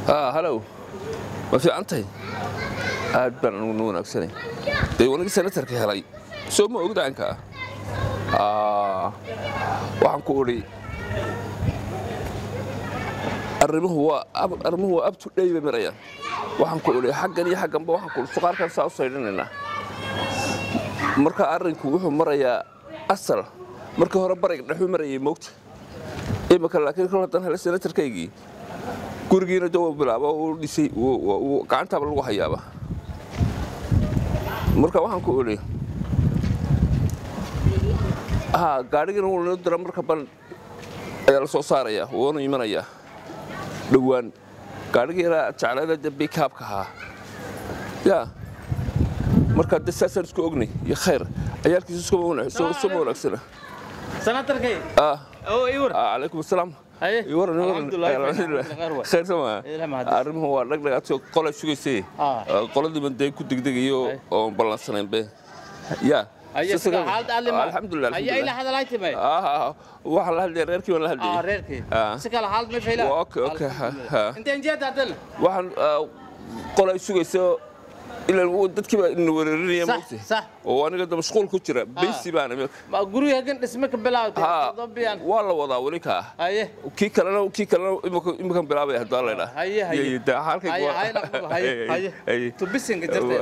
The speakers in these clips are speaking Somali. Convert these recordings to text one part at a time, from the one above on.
halow ma fiican tahay aad baan anugu nu wanaagsanay dee wanagii senatarka helay soo ma ogdaanka ah waxaan ku odhi arrimuhu waa arrimuhu waa abtu dhey bay marayaan waxaan ku odhi xaggan iyo xagganba waxaan ku suqaarkan saa u saydhanaynaa marka arrinku wuxuu marayaa asal markii hore barayga dhexuu marayay moogta imika laakiin kol haddaan hele senatarkaygii gurigiina dawa bilaaba uu dhisay gacantaaba lagu hayaaba marka waxaan ku odhi ha gaadhigina wuu noo dira marka ban ayaa la soo saarayaa wuuna imanayaa dhowaan gaadhigiina jeclayda de bikaabka ahaa yaa marka de saasaan isku ognay iyo khayr cayaalkiisu suma wanaagsana sanatarkay ah oo iwar calaykum asalaam Haye. iwaran Alxamdulillahi, khayr waay. khayr sama Ilaahay mahadis. arrimuhu waa dhagdhagaadso qolay sugaysay Ah. qoladiiban dee ku degdegayo oon ballansanaynbe ya Aye, sida xaalada aad lima. alxamdulilah Aye, ila hadalay timay. waxaan la hadlaya reerkii baan la ah hadlayay reerkii Ah. si kala xaalad ma fayla Waa, okay, okay, ha, ha. inta injeed hadal waxaan ah, qolay sugayso ilaa dadkii baa ina weerarinaya Sax, moogtay sax. oo aniga da mashquul ku jira beysi baan imika ma guriga hagan dhisme ka bilaawtay ha todobiyan waa la wadaa weli kaa haye kii kalena kii kalena imika imikan bilaabay hadaa la idhaa Haye, haye. haye haye naqbal haye haye tu bisinka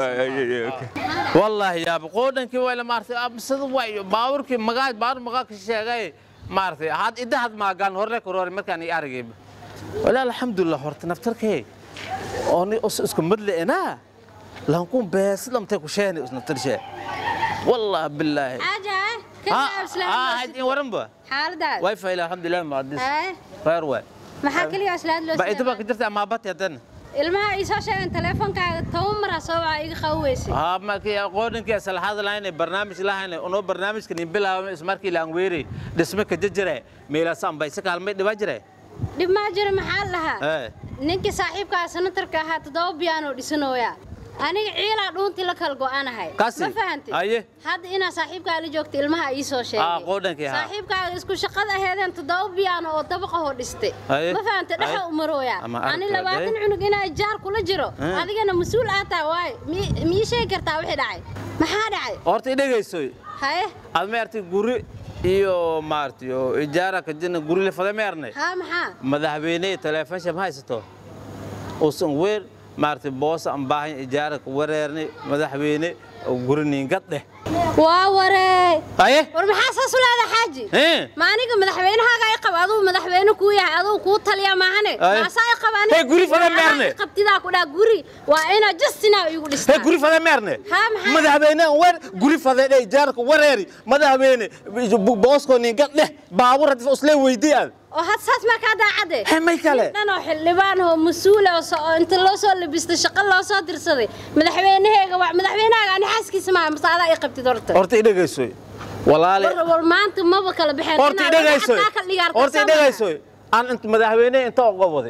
jirtay wallahi yaa qodankii wayla maartay absad way baawurkii magaa baawur magaa ka sheegay maartay had idahad maagaan horle korore markaan i aragay wala alxamdulillah horta naftarkay ooni us isku madle ena lankun bees lamtay ku sheeni is naftarshe wallahi billahi حاجة ha كيف ha أسلام in waranba حالة way fayla alxamdulillah maadis هاي khayr way ما حكى لي أسلام لو ba idaba ka jirta ama bati hadan ilmaha ii soo sheegan teleefonkaaga toban mar ha soo waca iga qaweysay ها ما كي قودن كي أصل هذا لاين برنامج لاين أنو برنامج كني بلا اسمار كي لانغويري دسمة كججرة ميلا سام بايسك هالمي دواجرة dhib maa jiro maxaa lahaa إيه ninkii saaxiibkaa sanatarka ahaa toddoba biyaanoo dhisanooya aniga ciilaa dhuuntii la kala go'anahay Kasi? ma fahanti Aye. hadda inaa saaxiibkaa la joogta ilmaha ii soo sheegay Ah, qoodankii ahaa. saaxiibkaaga isku shaqada aheedeen toddoba biyaano oo dabaqahoo dhistay Aye. ma fahanti dhexa Aye. umarooya Ama ani aragtay, labaatan aye. cunug inaa jaar kula jiro Eh. adigana mas-uul aa tahay waay mi- mii sheegi kartaa wixii dhacay maxaa dhacay أرتي دقيسوي haye أدم أرتي غوري iyo maartay oo ijaara ka jina guri la fada meerne haa maxaa madaxweyne telefoon sham haysto oo san weer maartay boos aan baahan ijaara ka wareerne madaxweyne oo guri niingad dheh waa waree aye war maxaa saas u leedahay xaaji eh ma aniga madaxweynahaaga ay qab aduu madaxweyne kuu yahay aduu kuu taliya maahane Aye. maasaa ay qabaan Hey, guri fada meerne. qabtidaa ku dhaa guri waa inaa justinaa igu he dhistaa guri fada meerne Haa, maxaa? madaxweyne weer guri fada dheh ijaarka wareeri madaxweyne boosko niingad dheh baabur hadda isla weydiiyaan oo had saas maa kaa daacade Hey, may kale? nin dhan oo xildhibaan oo mas-uul oo so- oo inta loo soo labistay shaqo loo soo dirsaday madaxweynahayga waa madaxweynahaaga ani xaaskiisa maaha mase adaa i qabtid horta horta i dhegaysoy walaale war war maanta maba kala baxeen horta i dhegaysoy horta i dhegaysoy aan inta madaxweyne inta uga waday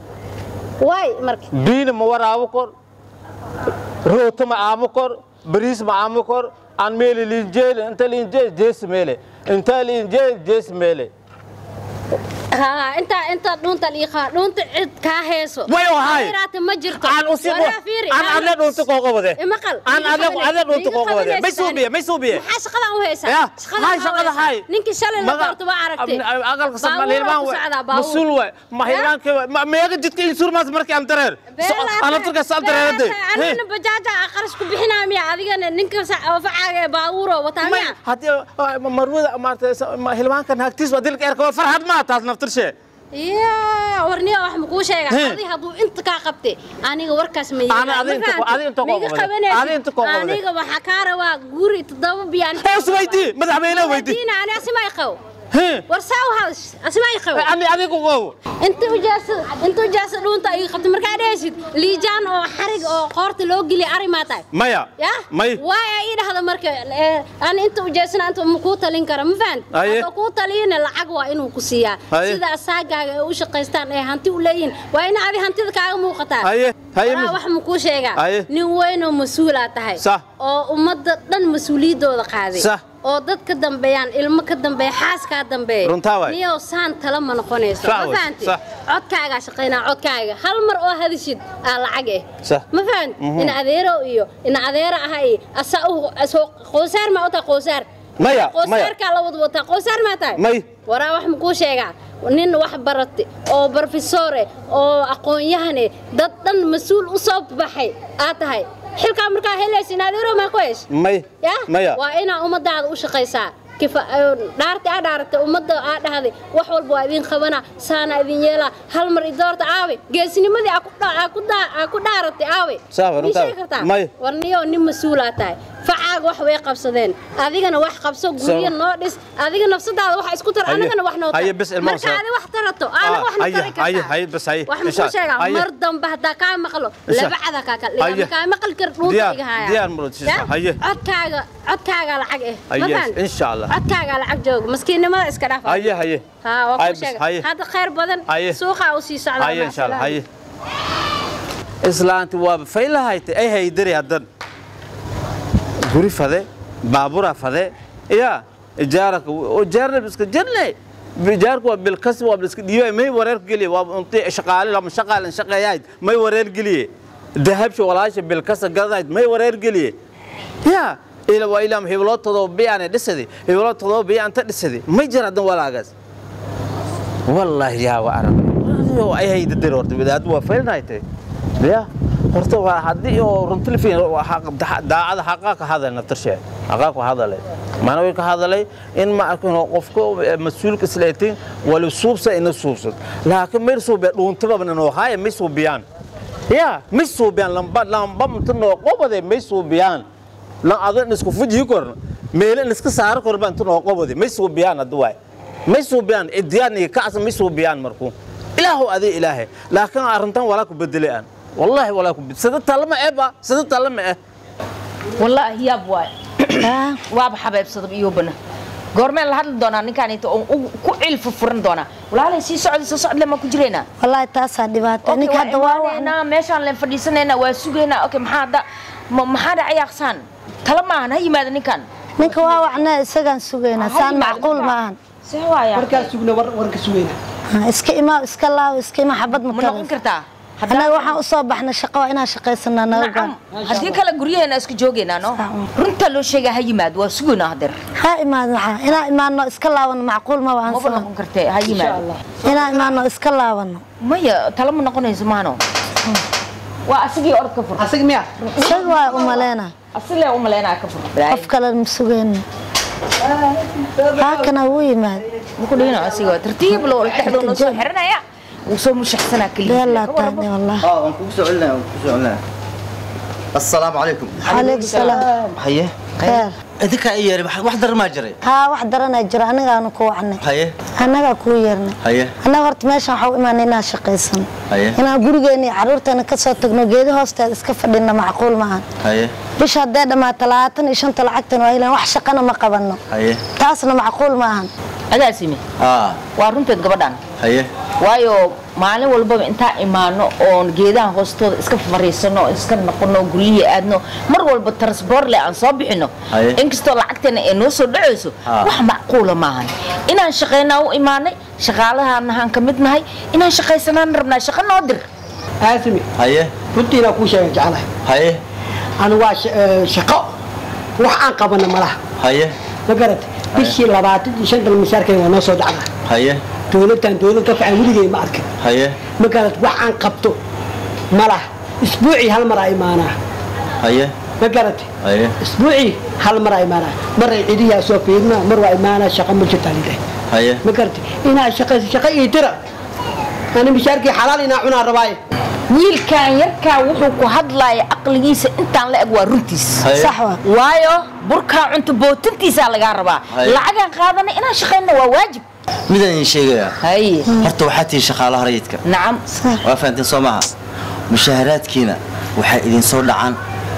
waay marka biina ma waraabo kor rooto ma aamo kor bariis ma aamo kor aan meeli liinjeel inta liinjeel jees meele inta liinjeel jees meele ها انت انت دونت الإيقاع دونت عد كاهيسو Way oo hay. خيرات ما جرتو aan u sii ولا فيري aan adle dhunta kooga wade مقل aan adle adle dhunta kooga wade may suubiye may suubiye maxaa shaqada u haysaa Ya, hay shaqada hay. ninkii shalay la Maga- doorto waa aragtay Ab- aqalka Baabuur Soomaali hilmaan ku way socdaa, baabuur. masuul way ma Ya. hilmaanka way ma meega jidka in surmaas markii aan dareer ana turka sal dareerade anina bajaaja aqaras ku bixinaa miya adigana ninka facaaga baabuuro wataa may miya haddii marwada maartay hilmaankan hagtiis waa dilka erka waa farxad ma taas naftirshe yaa warniya wax ma kuu sheega He. adi hadduu inta kaa qabtay aniga warkaas ma Ana adi inta ko- adi inta ko qabade. Adi inta ko qabade. aniga waxaa kaa rabaa guri toddoba biyaan Hoos weydii, madaxweyne weydii. Weydiina, ani asima ay qabo Hee. war saa u hadas asima ay qabo ani adigu wow inta ujaasa inta ujaasa dhuunta ay qabtay markaa dhehaysid liijaan oo xarig oo qoorta loo geliya ari maa tahay maya ya may waay ay ii dhahda marka eh, aan inta ujeesana inta ma kuu talin kara ma fahan Aye. hadoo kuu taliyina lacag waa inuu ku siiyaa Aye. sida asaagaaga ay u shaqaystaan ee hanti u leeyihin waa ina adi hantida kaaga muuqataa Aye. Aye, Walaa mis- wax ma kuu sheegaa Aye. nin weyn oo mas-uulaa tahay Sah. oo ummadda dhan mas-uuliyaddooda qaaday Sah. oo dad ka dambeeyaan ilmo ka dambeeya xaas kaa dambeeya Runtaa waay. niyow saan tala ma noqonayso Sax ma waay, fahanti sax. codkaagaa shaqaynaa codkaaga hal mar oo hadishid aa lacag eh Sax. ma fahanti ina adeero iyo ina adeera aha iyo asaa u soo qoosaar maa u tahay qoosaar Maya, maya. qoosaarkaa la wada wataa qoosaar maa tahay May. waraa wax makuu sheegaa nin wax barate oo barofesore oo aqoon-yahane dad dhan mas-uul u soo baxay aad tahay xilkaa markaa helaysin adeero maa ku hesh may ya maya waa inaa ummadaada u shaqaysaa kifa dhaarti aa dhaaratay ummadda aa dhahday wax walba waa idin qabana saana idin yeelaa hal mar idoorta aawe geesinimadii aa ku dha- aa ku daa- aa ku dhaaratay aawe Sax waa Mii runtaa. sheegi kartaa May. war niyo nin mas-uulaa tahay facaaga wax way qabsadeen adigana wax qabso guryo Sax. noo dhis adiga nafsadaada wax isku tar Haye. anigana wax noo tar Haye, bis ilmaha marka saar. adi wax tarato aana Ah, wax na haye, tari haye, kartaa haye, bis haye. wax Insha- makuu sheegaa haye. mar dambe haddaa kaa maqlo Insha- labacada kaa kala Haye. dhiga kaa maqli kar dhuunta Diyaar- igahaya diyaar murid siisa. Ya? Haye. codkaaga codkaaga lacag eh Haye, ma fahanti? insha Allah. codkaaga lacag jooga maskiinnimada iska dhaaf haye haye ها waa Haye, ku bis, sheega haye. hadda khayr badan Haye. suuqa u sii socdaa haye maca insha Allah salaama. haye islaanti waaba faylahaytay ay haydari haddan guri fade baabura fade ya ijaaraka ijaarna iska jirne ijaarku waa bilkasi waa iska dhiibay may wareer geliye waa unti shaqaale lama shaqaalan shaqeeyayd may wareer geliye dahabsha walaasha bilkasa gadanayd may wareer geliye ya ila waa ilaam hibloo todoba biyaane dhisadi hibloo todoba biyaan ta dhisadi may jir haddan walaagaas wallaahi yaa waa arag ay haydadir horta bidaad waa faylnaytay ya horta waa haddii oo runtilfiin daacada xaqaa ka hadal naftarshe xaqaa ku hadalay mana way ka hadalay in ma arkin qofka mas-uulka isleetin wali suubsa ina suubsad laakiin mayr suube dhuuntaba noo haya may suubiyaan ya may suubiyaan lamba lamba mta noo qobade may suubiyaan lan adan isku fujiyi korna meele iska saaro korba inta noo qobade may suubiyaan hadda waay may suubiyaan idiyaan iyo kacsa may suubiyaan markuu ilaahu adi ilaahe laakiin arrintan walaa ku bedelay aan wallaahi walaa ku bedel sida talama eba sida talama eh wallaahi yaab waay waaba xabeebsadab iyobana goormeen la hadli doonaa ninkaan inta oo u- ku cilfa furan doonaa walaalay sii socda soo socdle maa ku jiraynaa wallaahi taasaa dhibaata Okay, ninka waa hadda waa imaanaynaa meeshaan leen fadhiisanaynaa waa sugaynaa okay maxaa hadda ma- maxaa dhacay aqsaan tala maahan ha yimaada ninkan ninka waa wacnaa isagaan sugaynaa Ha saan yimaado macquul ninkan. maahan see waaya markaa sugna war warka sugayna Ha, iska imaa iska laaw iska imaa xabad ma ma noqon karas kartaa annaga waxaan u soo baxnay shaqo waa inaan shaqaysanaa naga nacam gaan haddii kale guryaheena isku joogaynaa no runta loo sheegaa ha yimaado waa sugaynaa hadeer ha imaad maxaa inaan imaano iska laabano macquul maba aan maba soo noqon kartee ha yimaado inaan imaano iska laabano maya tala ma noqonayso maano waa asigii orod ka fur asig miya isaga waa u maleynaa asilee u malaynaa ka fur qof kale ma sugayno haakana wuu yimaad muku dhigino asiga tartiib loo dhexdoo noo soo xiranaya wuu soo mushaxsanaa keliya beelaa taane wallah اه وانكم سؤالنا وانكم سؤالنا السلام عليكم calaykum salaam حيه kheer اديك اي يري واحد در ما جري haa wax daranaa jira anigaanu ku wacnay حيه annagaa kuu yeernay حيه annaga horta meeshaan waxaa u imaanay inaan shaqaysano حيه inaan gurigeena iyo carruurteena ka soo tagno geedi hoosteeda iska fadhina macquul maahan حيه bisha haddee dhammaato labaatan iyo shanta lacagtan waa ilan wax shaqana ma qabanno حيه taasna macquul maahan agaasimi اه waa runteed gabadhan حيه waayo maalin walbaba intaa imaano oon geedaha hoostooda iska fariisano iska noqono guryihii aadno mar walba transborle aan soo bixino Haye. inkastoo lacagteena ay noo soo dhacayso Ah. wax macquula maahan inaan shaqaynaa u imaanay shaqaalahaanahaan ka mid nahay inaan shaqaysanaan rabnaa shaqo noo dir aasimi حيه runtiina kuu sheega jeclahay حيه anu waa sha- eh, shaqo wax aan qabana malaha حيه ma garat bishii labaatan iyo shan dal misaarkay waa noo soo dhacdaa حيه dowladdan dowlad ka fiican weligay ma arkin حيه ma garat wax aan qabto malaha isbuucii hal mar aa imaanaa حيه ma garat حيه isbuucii hal mar aa imaanaa maray cidiyaa soo fiirna mar waa imaanaa shaqo ma jirtaa lideh حيه ma garat inaa shaqayso shaqo ii dira ani mishaarkii xalaal inaa cunaa rabaaye wiilkan yarkaa wuxuu ku hadlaaya aqligiisa intaan la eg waa runtiis Haye. sax waa waayo burkaa cunto bootintiisaa lagaa rabaa Haye. lacagaan qaadana inaan shaqayno waa waajib midaan sheegaya haye horta waxaa tihi shaqaalaha rayidka nacam waa fahanteen soo maaha mushaaharaadkiina waxay idin soo dhacaan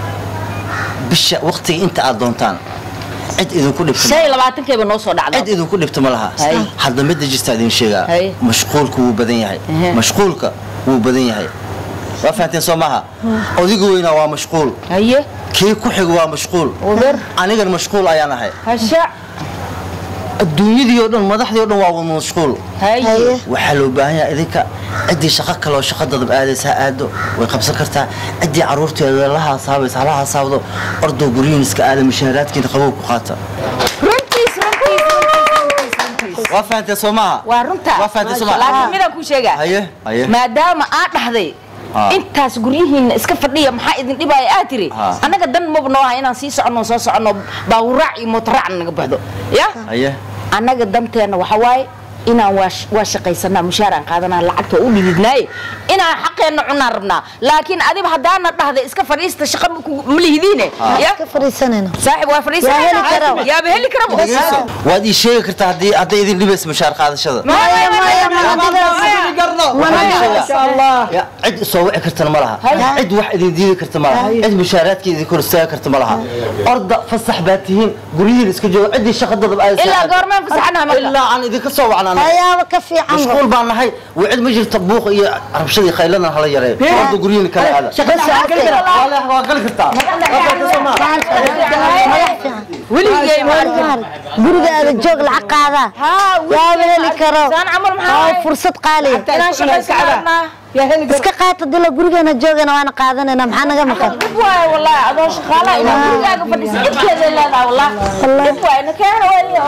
bisha waqtiga inta aad doontaan cid idinku dhibta shan iyo labaatankayba noo soo dhacda cid idinku dhibta ma laha Hay. hadda midda jirta idin sheegaa Hay. mashquulka wuu badan yahay Ehe. mashquulka wuu badan yahay waa fahanteen soo maaha odigu weynaa waa mashquul haye kii ku xiga waa mashquul Uber. anigan mashquul ayaan ahay hasha adduunyadii oo dhan madaxdii oo dhan waa wada mashquul haye haye waxaa loo baahan yahay idinka ciddii shaqo kale oo shaqo dadab aadaysa ha aado way qabsan kartaa ciddii carruurteeda la haasaabaysa hala haasaabdo ordoo guryihin iska aada mushaaraadkiina qabow ku qaata runtiis runtiis runtiis runtiis waa fahantee soo maaha waa runta waa fahantee soo maaha laakiin midaan kuu sheegaa haye haye maadaama aad dhahday Ah. intaas guryihiinna iska fadhiya maxaa idin dhibaya aad tiri Ah. annaga dan maba noo aha inaan sii soconno soo soconno baawuraac iyo mootoraac naga baxdo ya haye annaga danteenna waxa waaye inaan waa sh- waa shaqaysanaa mushaaraan qaadanaa lacagta u dhididnaaye inaan xaqeenna cunaan rabnaa laakiin adiba haddaana dhahda iska fadhiista shaqa ma ku- ma lihidiine ya ka fariisanayno saaxib waa Yaa heli karo. fadhiisanaa yaaba heli karabo dhegeyso waad ii sheegi kartaa haddii hadday idin dhibaysa mushaar qaadashada maya maya ma adigaas Ya, cid soo wici kartana ma laha cid wax idin diidi karta ma laha cid mushaaraadka idin kor istaagi karta ma laha orda fasax baad tihiin guryihiin iska jooga ciddii shaqa dadab aadaysa ilaa ha aado. goormeen fasaxanaha marka ilaa aan idinka soo wacnaan hayaaba ka fiican mashquul baan nahay waa cid ma jirta buuq iyo rabshadii khayladan hala yareeyo orda guryihiin kala aada Walahi, waa gali kartaa weligay ma arkin guriga aada joog lacag qaadaa yaaba heli karo saan camal maxaa waa waaye? fursad qaaliya inaan shaqaysanaa iska qaata dila gurigeena joogana waana qaadanayna maxaa naga maqan dhib waaye wallaahi adoo shaqaalaha inaa gurigaaga fadhiisa dhibkeeda leedaha wallaahi dhib waaye nakeena waaye